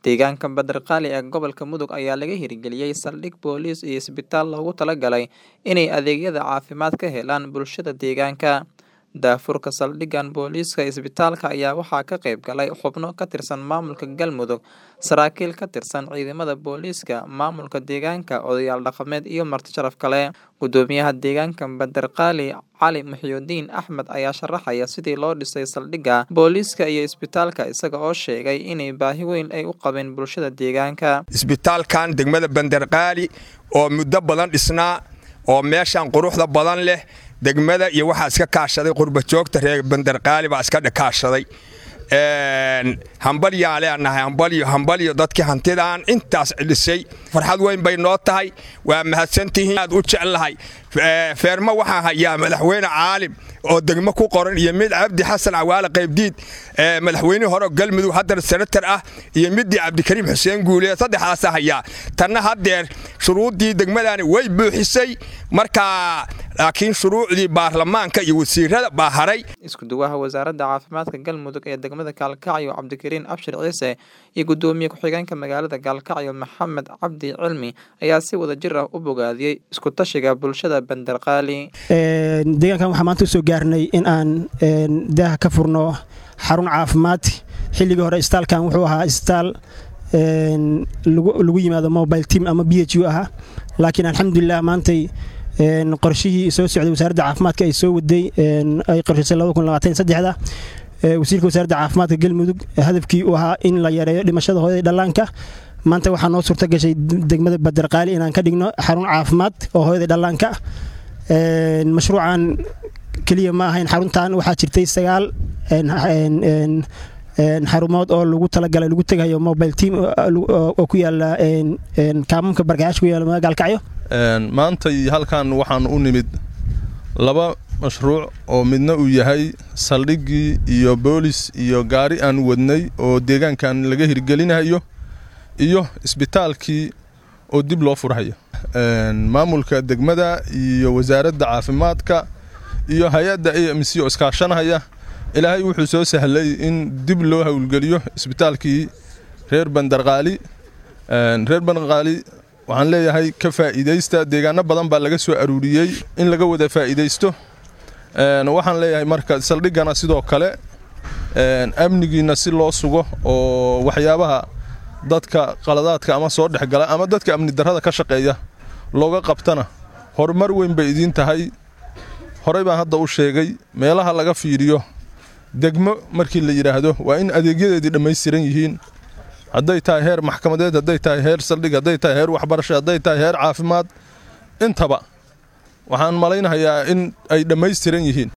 Deegaanka Badarqali ee gobolka Mudug ayaa laga hirgeliyay saldhig booliis iyo isbitaal loogu talagalay inay adeegyada caafimaad ka helaan bulshada deegaanka. Daahfurka saldhiggan booliiska isbitaalka ayaa waxaa ka qayb galay xubno ka tirsan maamulka Galmudug, saraakiil ka tirsan ciidamada booliiska, maamulka deegaanka, odayaal dhaqameed iyo marti sharaf kale. Gudoomiyaha deegaanka Badarqali Cali Muxyidiin Axmed ayaa sharaxaya sidii loo dhisay saldhigga booliiska iyo isbitaalka isaga oo sheegay inay baahi weyn ay u qabeen bulshada deegaanka. isbitaalkan degmada bandarqaali oo muddo badan dhisnaa oo meeshan quruxda badan leh degmada iyo waxaa iska kaashaday qurbajoogta reer bandarqaali baa iska kaashaday hambalyaan leenahay hambalyo hambalyo dadkii hantidaan intaas dhisay farxad weyn bay noo tahay waa mahadsantihiin aad u jeclahay feermo waxaan hayaa madaxweyne caalim oo degmo ku qoran iyo mid cabdi xasan cawaale qaybdiid madaxweynihii hore galmudug haddana senatar ah iyo midii cabdikariim xuseen guule saddexdaasa hayaa tanna haddeer shuruuddii degmadani way buuxisay markaa laakiin shuruucdii baarlamaanka iyo wasiirada baa haray isku-duwaha wasaaradda caafimaadka galmudug ee degmada gaalkacyo cabdikariin abshir ciise iyo gudoomiye ku-xigeenka magaalada gaalkacyo maxamed cabdi cilmi ayaa si wada jir ah u bogaadiyey isku-tashiga bulshada bandarqaali deegaankan waxaa maanta usoo gaarnay in aan daaha ka furno xarun caafimaad xilligii hore isbitaalkan wuxuu ahaa isbitaal lagu yimaado mobile team ama b h u ahaa laakiin alxamdulilah maantay qorshihii soo socday wasaaradda caafimaadka ay soo waday ay qorshaysay da wasiirka wasaaradda caafimaadka galmudug hadafkii uu ahaa in la yareeyo dhimashada hooyada dhallaanka maanta waxaa noo suurta gashay degmada badarqaali inaan ka dhigno xarun caafimaad oo hooyada dhallaanka mashruucan keliya ma ahayn xaruntan waxaa jirtay sagaal xarumood oo lagu talagalay lagu tegayo mobile team oo ku yaala kaamamka barkaash ku yaala gaalkacyo maantay halkan waxaan u nimid laba mashruuc oo midna uu yahay saldhiggii iyo boolis iyo gaari aan wadnay oo deegaankan laga hirgelinayo iyo isbitaalkii oo dib loo furhayo maamulka degmada iyo wasaaradda caafimaadka iyo hay-adda a m c oo iskaashanahaya ilaahay wuxuu soo sahlay in dib loo howlgeliyo isbitaalkii reer bandarqaali reer bandarqaali waxaan leeyahay ka faa'iidaysta deegaano badan baa laga soo aruuriyey in laga wada faa'iidaysto waxaan leeyahay marka saldhiggana sidoo kale amnigiina si loo sugo oo waxyaabaha dadka qaladaadka ama soo dhexgala ama dadka amni darrada ka shaqeeya looga qabtana horumar weyn bay idiin tahay horey baan hadda u sheegay meelaha laga fiiriyo degmo markii la yidhaahdo waa in adeegyadeedii dhammaystiran yihiin hadday tahay heer maxkamadeed hadday tahay heer saldhig hadday tahay heer waxbarasho hadday tahay heer caafimaad intaba waxaan malaynahayaa in ay dhammaystiran yihiin